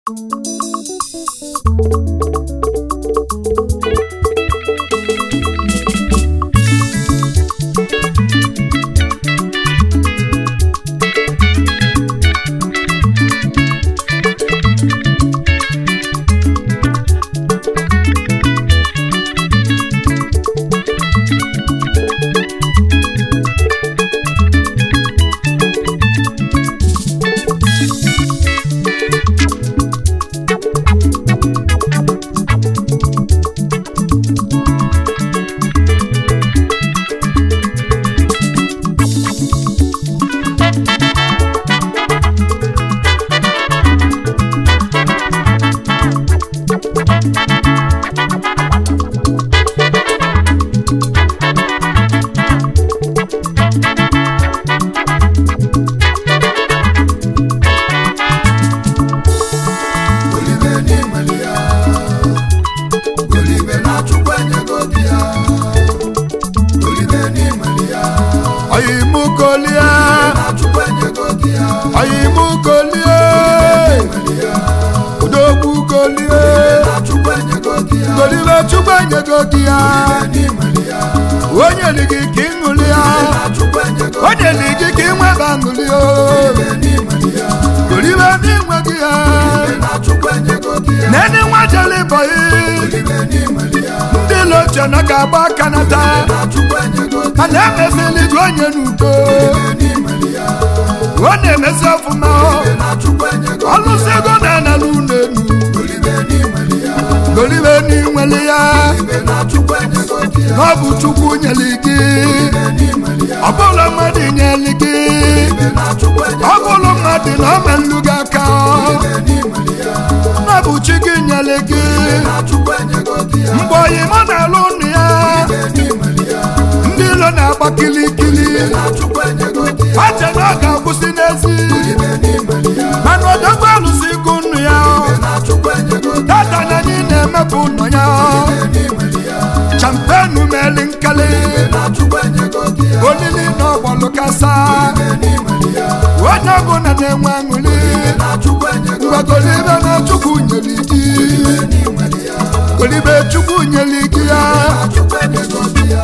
Olive n'imeli ya Olive na Chukwu enyego di ya Olive n'imeli ya oyimukolie na Chukwu enyego di ya oyimukolie N'imeli ya udogbukolie na Chukwu enyego di ya golibe chukwu enyego gị ya n'imeli ya onye li gị ka ịṅụli ya na Chukwu enyego onye li gị ka ịnweba ṅụli o n'imeli ya golibe n'inwe gị ya na Chukwu enyego di ya nene nwa jele bọyị Olive n'imeli ya ndị loche na ka agba aka nata na Chukwu enyego di a na-emezili gị onye n'udo ya n'imeli ya ọ na-emezi ọfụma na Chukwu enyego ọlụsị ego na-ana n'ụlọ elu Olive n'imeli ya golibe n'inwele ya Olive na Chukwu enyego di ya na ọ bụ chukwu nyeli gị n'imeli ya ọ bụrụ mmadụ nyeli gị na Chukwu enyego ọ bụrụ mmadụ na ọ melụ gị aka n'imeli ya na ọ bụ chi gị nyeli gị na Chukwu enyego di ya mgbe oyi mụ na-alụ ụnụ ya n'imeli ya ndị ilo na-agba kilikili na Chukwu enyego di ya ache na ọ ga-akwụsị n'ezi n'imeli ya mana odogwu alụsị gụ ụnụ ya na Chukwu enyego di tata na anyị na-emepụ ụnụ ya n'imeli ya champenu meli nkali na Chukwu enyego di ya olili na ọgbalụ kasa n'imeli ya onye ọbụla na-enwe aṅụli na Chukwu enyego ngwa golibe na chukwu nyeli gị n'imeli ya golibe chukwu nyeli gị ya na Chukwu enyego di ya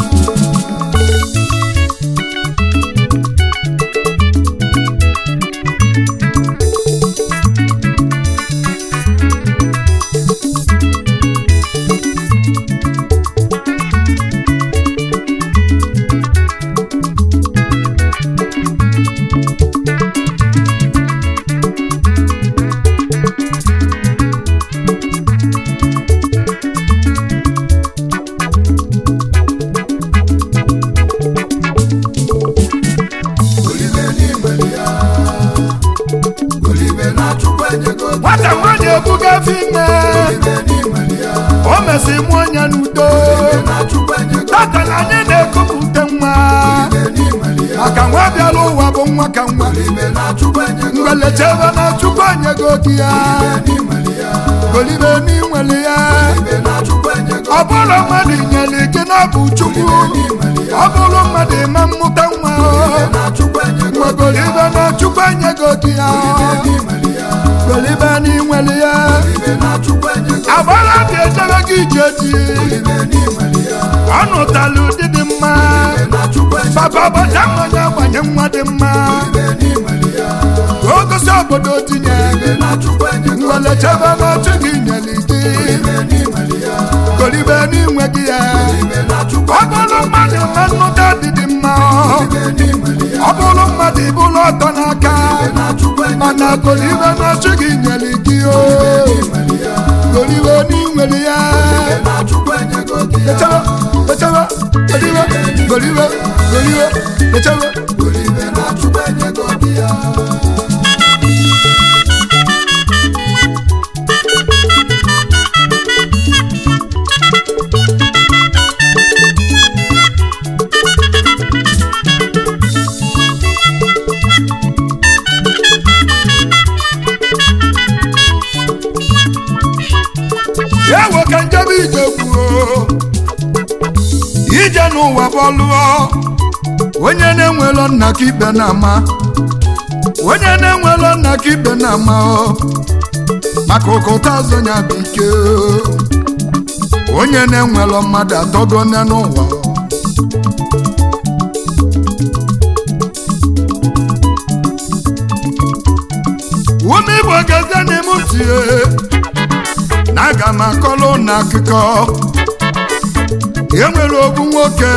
Olive n'imeli ya Olive na Chukwu enyego di nwata nwaanyị ebuga afọ ime Olive n'imeli ya o mesi mụọ ya n'udo na Chukwu enyego tata na anyị na-ekupụta nwa Olive n'imeli ya maka nwa bịara ụwa bụ nwa ka nwa Olive na Chukwu enyego mgbelechebe na chukwu onyego gị ya n'imeli ya golibe n'inwele ya Olive na Chukwu enyego ọ bụrụ mmadụ nyere gị na ọ bụ chukwu ọ bụrụ mmadụ ime mmụta nwa na Chukwu enyego mgbe golibe na chukwu enyego gị ya n'imeli ya golibe n'inwele ya Olive na Chukwu enyego agbara dị ejebe gị ije ji Olive n'imeli ya ọ nụtala ụdị dị mma na Chukwu enyego papa bọcha mmanya gbanye nwa dị mma Olive n'imeli ya ka o gosi obodo tinye na Chukwu enyego mgbelechebe na chi gị nyere gị n'imeli ya golibe n'inwe gị ya na Chukwu ọ bụrụ mmadụ ma nnụta dị dị mma n'imeli ya ọ bụrụ mmadụ ibụrụ ọtọ n'aka na Chukwu enyego mana golibe na chi gị nyere gị o n'imeli ya golibe n'inwere ya na Chukwu enyego di ya echebe echebe golibe golibe golibe echebe Olive na Chukwu enyego di ya ya ewe ka njebe ije kwuo ije n'ụwa bọlụọ onye na-enwelo nna ka ikpe na-ama onye na-enwelo nna ka ikpe na-ama ọ maka ụkọta azụ ya bụ ike onye na-enwelọ mmadụ atọgo nne n'ụwa ume igbo gazie n'ime tie na aga m akọlụ na akụkọ enwere ogbu nwoke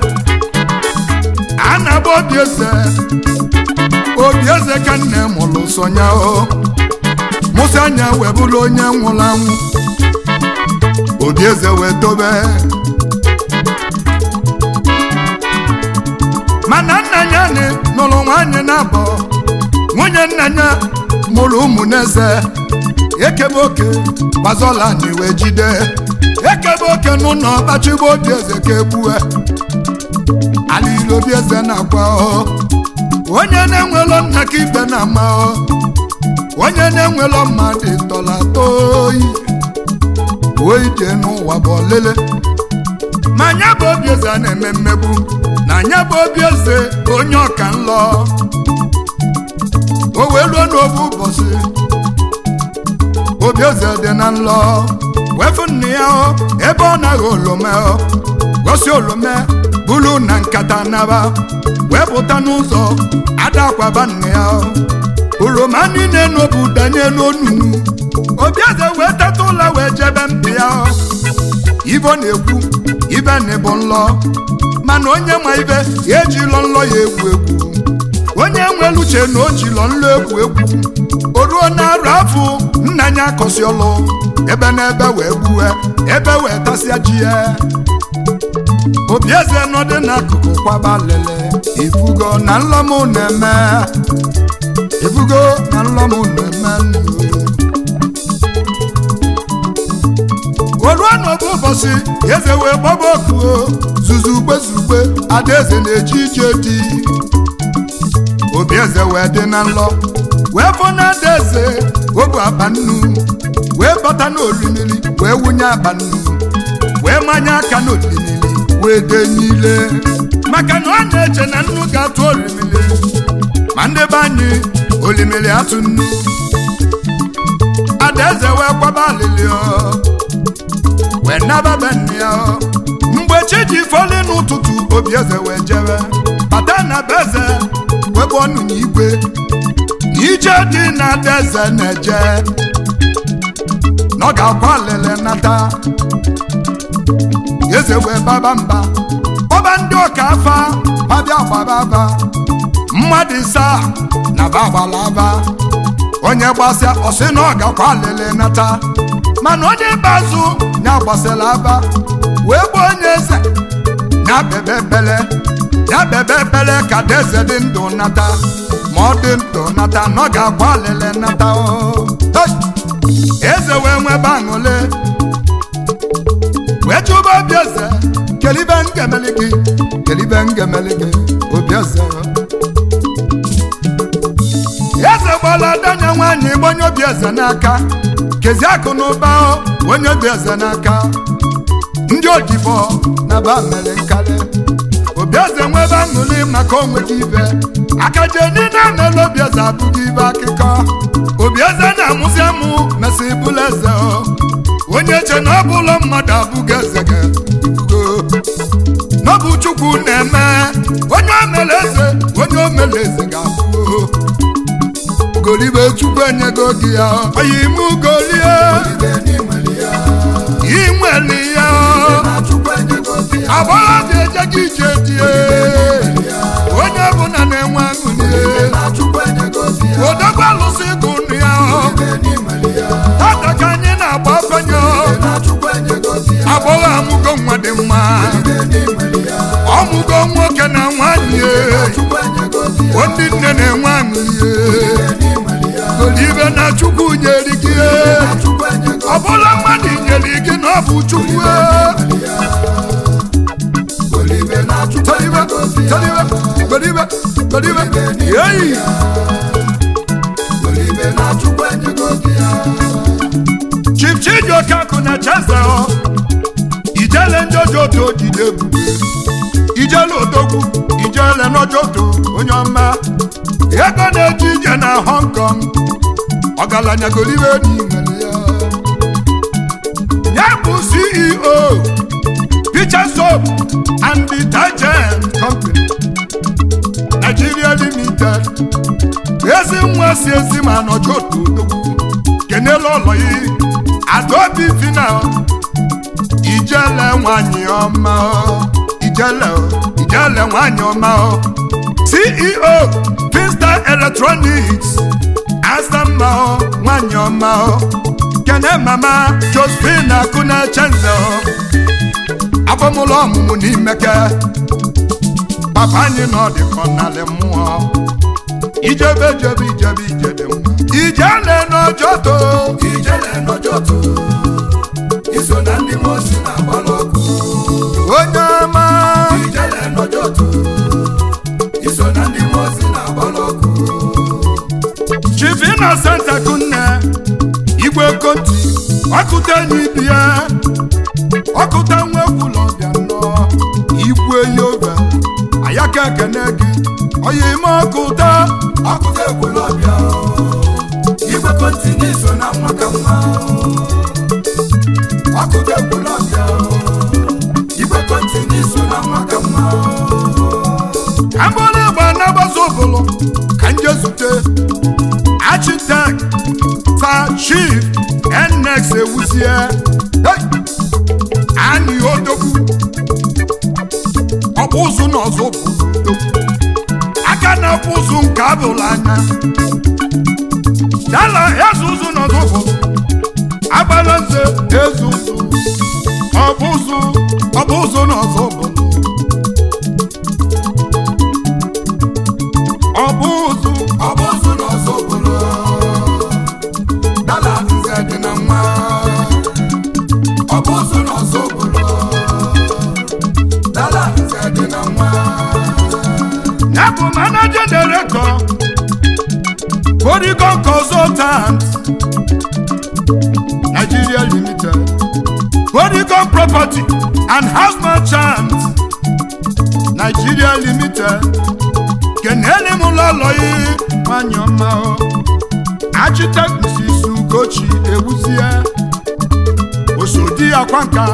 a na-agba obi eze obi eze ka nne mụrụ sonya o mụsị anya wee bụrụ onye nwụrụ anwụ obi eze wee dobe mana nna ya ni nụrụ nwaanyị na-abọ nwunye nna ya mụrụ ụmụ n'eze ekebe oke gbazola na iwe jide ekebe oke n'ụlọ kpachigbo obi eze ka egbue alili obi eze na-akwa ọ onye na-enwelo nna ka ibe na-ama ọ onye na-enwelo mmadụ tọla toyi oyi jee n'ụwa bụ ọlele ma nya bụ obi eze a na-eme mmegbu na nya bụ obi eze onye ọka nlọ o wee ruo n'obu ụbọchị obi eze dị na nlọ wefu nne ya ọ ebe ọ naghị olome ọ gosi olome bulu na nkata naba wee pụta n'ụzọ adakwaba nne ya ọ oroma niile n'obu danye n'onunu obi eze wee teta ụlọ wee jebe mpi ya ọ ibe ọ na-ekwu ibe na-ebu nlọ mana onye ma ibe ya ejilọ nlọ ya egwu egwu onye nwere uche na o jilọ nlọ egwu egwu o ruo na-arụ afụ nna ya akọsi ọlụ ebe n'ebe wee gbue ebe wee tasịa ji ya obi eze nọdụ n'akụkụ kwaba lele ifugo na nlọmụ na-eme ifugo na nlọmụ na-eme oruo n'obu ụbọchị eze wee gbaba okuo zuzugbe zugbe adaeze na-eji ije di obi eze wee dị na nlọ wee fọ na adaeze obu akpa nnu wee bata n'olimiri wee wunye akpa nnu wee manye aka n'olimiri wee dee niile maka na ọ na-eche na nnu ga-atụ olimiri ma ndị be anyị olimiri atụ nnu adaeze wee kwaba alili wee naba be nne ya mgbe chi ji fọli n'ụtụtụ obi eze wee jebe bata na be eze wee bụ ọnụ n'igwe na ije dị na adaeze na-eje na ọ ga-akwa alili nata eze wee baba mba kpọba ndị ọka afa babịa gbaba aba mmadụ isaa na bagbala aba onye gbasịa ọsị na ọ gakwa alili nata mana onye bazụ ya gbasịla aba wee gbuo onye eze ya bebe ekpele ya bebe ekpele ka deze dị ndụ nata ma ọ dị ndụ nata na ọ ga-akwa alili nata eze wee nwebe aṅụle wee chụba obi eze kelibe ngemeli gị kelibe ngemeli gị obi eze eze gbala danya nwaanyị gbanye obi eze n'aka kezi akụ na ụba onye obi eze n'aka ndị odibo na ba mere nkarị obi eze nwebe aṅụli maka onwere ibe akaje niile mere obi eze abụghị ibe akụkọ obi eze na-amụzi amụ mesị bụla eze onye che na ọ bụla mmadụ abụghị eze ga n'ọbụ chukwu na-eme onye o mere eze onye o mere eze ga-abụ golibe chukwu enyego gị ya oyi mụ golie inweli ya agbara dị eje gị ije die onye ọbụla na-enwe aṅụlie odogwu alụsị gụ nụ ya tata ka anyị na-agba ọkọnye agbọghọ amụgo nwa dị mma ọmụgo nwoke na nwanyị ndị nne na-enwe aṅụlie golibe na chukwu nyere gị ọ bụla mmadụ nyere gị na ọ bụ chukwu golibe golibe yeyi chief chijioke akụ na cheze ijele ndị ojoto jide ebube ijele odogwu ijele n'ojoto onye ọma ego na-eji ije na hong kong ọgaranya golibe n'imere ya ceo Picture Soap and Detergent Company Nigeria Limited ezi nwa si ezi ma nọjọ otu odogwu kenela ụlọ yi Adaobi Fina ijele nwanyị ọma o, ijele o, ijele nwanyị ọma o. CEO Finstar Electronics Asamma o, nwanyị ọma o. kene mama Josephine Akuna Chenze o. abamụlọ ọmụmụ n'imeke papa anyị nọ dịkọ n'alị mmụọ ijebe jebe ijebe ijede mma ijele n'ojoto ijele n'ọjọtụ iso na ndị mosi na-agbala ọkụ onye ọma ijele n'ọjọtụ iso na ndị mosi na-agbala ọkụ Chief Innocent Akunne igwe konti ọkụta enyi ibi ya ọkụta nwa ekwula ọbịa nnọọ igwe yoga ayaka ekene gị oyi ime ọkụta ọkụta ekwulọbịa igwe kọntini so na nwa ka nwa ọkụta ekwulọbịa igwe kọntini so na nwa ka nwa agbụrụ ịgba na-agbazi ụbụlụ ka nje zute architect sa chief nnex ewuzie Hey! anyị odogwu ọkpụ ụzụ na ọzọ bụ odogwu aka na-akpụ ụzụ nke abụla anya dala eze ụzụ na ọzọ bụ agbala nze eze ụzụ ọbụ ụzụ ọbụ ụzụ na ọzọ bụ ọbụ ụzụ ọ bụ ụzụ na ọzọ obodo dala nze dị na nwa ọ bụ ụzụ na ọzọ obodo dala nze dị na nwa ya bụ manager director Polygon Consultant Nigeria Limited Polygon Property and House Merchant Nigeria Limited kenele m ụlọlọ yi nwanyị ọma o Architect Mrs. Ugochi Ewuzie osodi akwa nka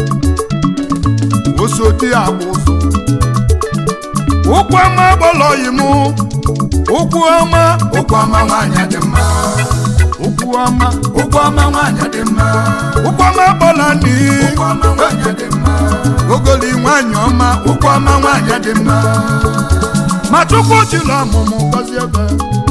osodi agba ụzọ ụkwụ ọma gbọlọyi mụ ụkwụ ọma ụkwụ ọma nwaanyị dị mma ụkwụ ọma ụkwụ ọma nwaanyị dị mma ụkwụ ọma gbọla ni ụkwụ ọma nwaanyị dị mma ogoli nwanyị ọma ụkwụ ọma nwaanyị dị mma ma chukwu chila ọmụmụ gọzie ebe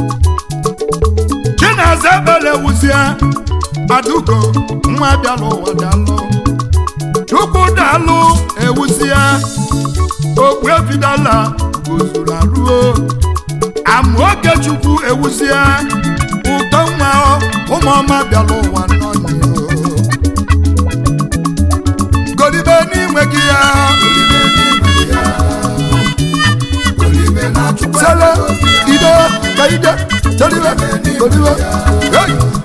chinaza ebele wuzie adugo nwa bịala ụwa dalụ chukwu dalụ ewuzie okpu ebidala gozuru aruo amaoge chukwu ewuzie ụtọ nwa ụmụọma bịala ụwa n'ọnyị golibe n'inwe gị ya olibe n'ime ya olibe na-achụkwa sele ide ka ide golibe golibe hey!